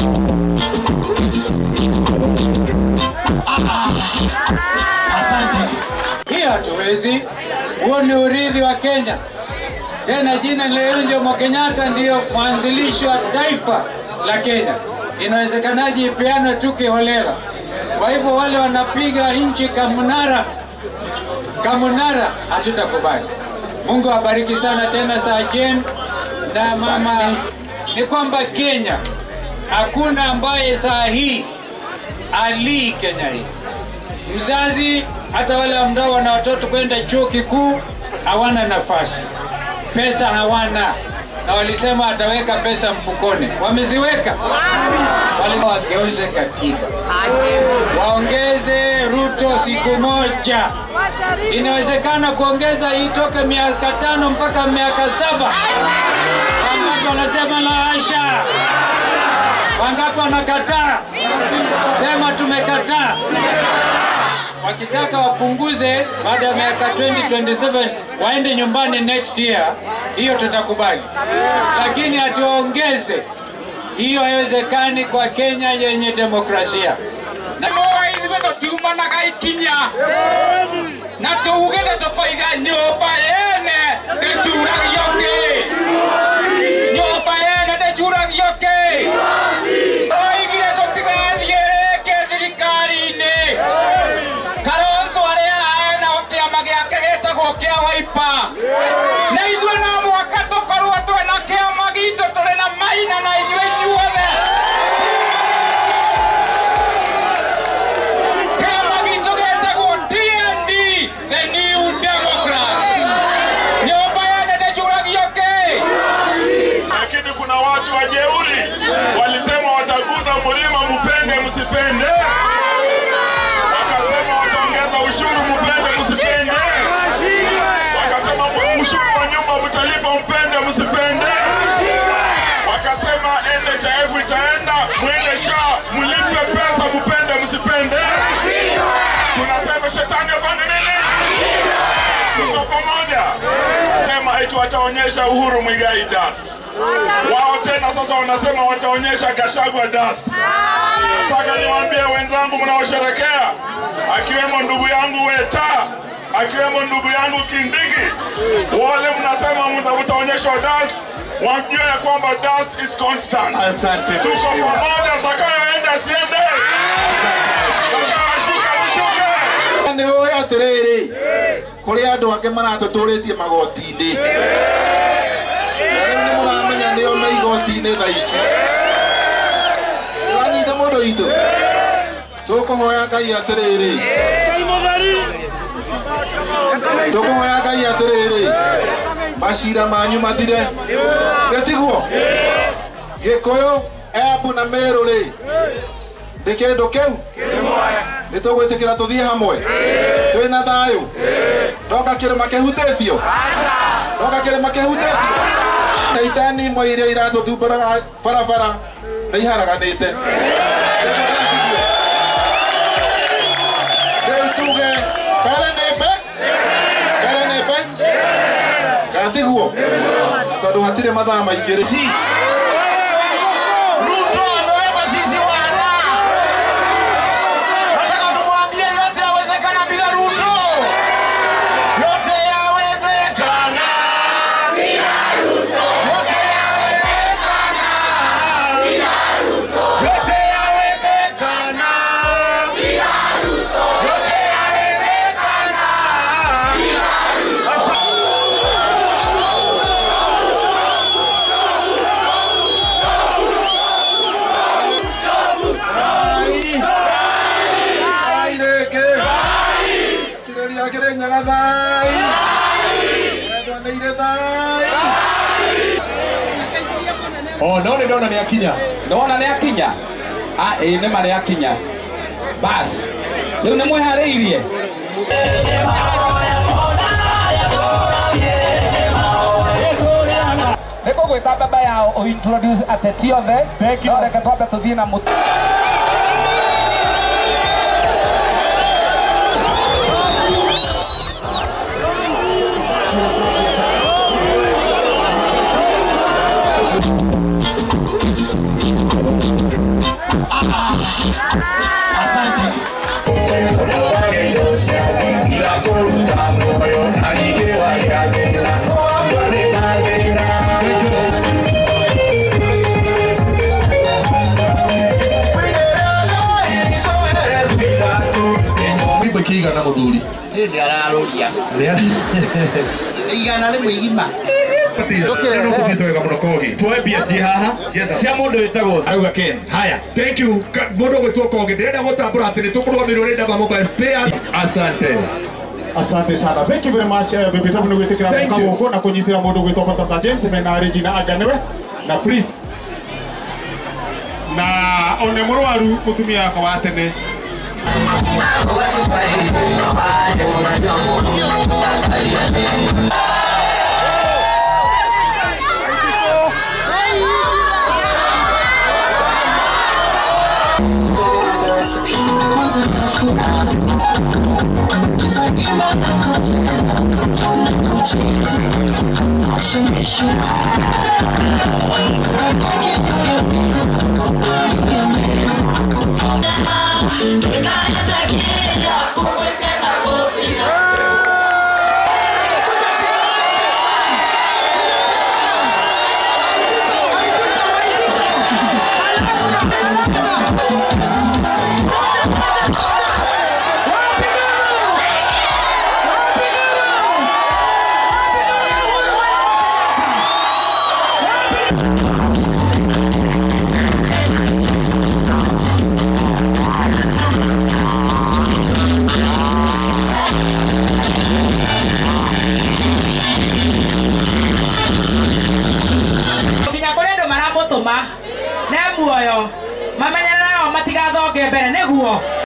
Asante. Hiyo hatuwezi. Huo ni urithi wa Kenya. Tena jina leo ndio Jomo Kenyatta ndio mwanzilishi wa taifa la Kenya. Inawezekanaje ipeanwe tu kiholela? Kwa hivyo wale wanapiga nchi kamunara kamunara, hatutakubali. Mungu awabariki sana tena Sajen na mama. Ni kwamba Kenya hakuna ambaye saa hii alii Kenya hii mzazi hata wale ambao wana watoto kwenda chuo kikuu hawana nafasi, pesa hawana, na walisema ataweka pesa mfukoni. Wameziweka, wale wageuze katiba, waongeze Ruto siku moja. Inawezekana kuongeza itoke miaka tano mpaka miaka saba. Wangapi wanasema la hasha? Wangapi wanakataa? Sema tumekataa wakitaka wapunguze baada ya miaka 2027 waende nyumbani next year, hiyo tutakubali, lakini hatuongeze hiyo. Haiwezekani kwa Kenya yenye demokrasia na ithuĩ tũtiumanaga ikinya na tuuge nĩ tũkoiga nyũmba yene ndĩcuragio kĩ nyũmba yene ndĩcuragio kĩ oigire tũtigathiĩ rĩngĩ thirikari-inĩ Kalonzo arĩa ena kĩama gĩake gĩtagwo kĩa Wiper na ithuĩ no mwaka tũkorwo twĩna kĩama gitũ tũrĩ na maina na inyuĩ inyuothe kĩama gitũ gĩtagwo TND the New Democrats nyũmba yene ndĩcuragio kĩ lakini kuna watu wajeuri walisema wataguza mlima, mpende msipende, wakasema wataongeza ushuru, mpende msipende, wakasema ushuru wa nyumba mtalipa, mpende msipende, wakasema NHIF itaenda, mwende SHA mlipe pesa, mpende msipende. Tunasema shetani afanye nini? Tuko pamoja. Sema eti wataonyesha Uhuru Mwigai dust. Wao tena sasa wanasema wataonyesha Gashagwa dust. Nataka niwaambie wenzangu mnaosherekea, akiwemo ndugu yangu Weta, akiwemo ndugu yangu Kindiki, wale mnasema mta- mtaonyeshwa dust, wajue ya kwamba dust is constant. Asante Tuko mheshimiwa. pamoja, zakayoenda siende, zakayoashuka asishuke. nä å ä atä rä rä kå rä andå angä maratå tå rä tie magoti-inä rä nä må ramenya nä o me igoti-inä tha ici ranyita må ndå itå tå kå hoya ngai atä rä rä tå kå hoya ngai atä rä rä macira manyu mathire getiguo gä kå yå embu na mä rå rä ndä kä ndå kä u nä tå gwä tä kä ra tå thiä hamwe twä na thayå ndoka kä rä ma kä hutä tio ndoka kä rä ma kä hutä tio itani imwe iria iratå thumbåraga barabara nä iharaganä te rä u tuge mbere nä mbe mbere nä mbe gatiguo tondå hatirä mathaa maingä rä Ruto ameweka sisi wana. Nataka tumwambie yote yawezekana bila Ruto. Yote yawezekana. Bila Ruto. Yote yawezekana. Bila Ruto. Yote yawezekana. Bila Ruto. Yote yawezekana. Bila Ruto. Ai rĩngĩ kirĩria kĩrĩnyaga thai endwa nĩ irĩ thai O no nĩ ndona nĩ akinya. ndona nä akinya ä nä ma nä akinya bas rä u nä mweharä nä kå gwä ta mbembe yao å introduce ateti othe no reke twambe tå thiä na må Thank igana mũthuri Hĩndĩ ararũria. Igana rĩmwe igima. nĩkũthiĩte wega mũno kogi tuoe mbia ciĩ haha cia mũndũ wĩtagwo auga ken haya thank you Ka- mũndũ gwĩtwo kogi ndĩrenda gũtambũra atĩ nĩ tũkũrũgamĩrĩrwo nĩ ndaba mobile spares asante Asante sana. Thank you very much. Uh, Bibi Tabu nĩgwĩtĩkĩra Thank mũka you. gũkũ na kũnyitĩra mũndũ gwĩtwo Balthazar James mena Regina Anganewe na priest na one mũrwaru mũtumia wakwa wa tene nginya kũrĩ andũ maramũtũma ne muoyo mamenyerere nao matigathonge mbere nĩguo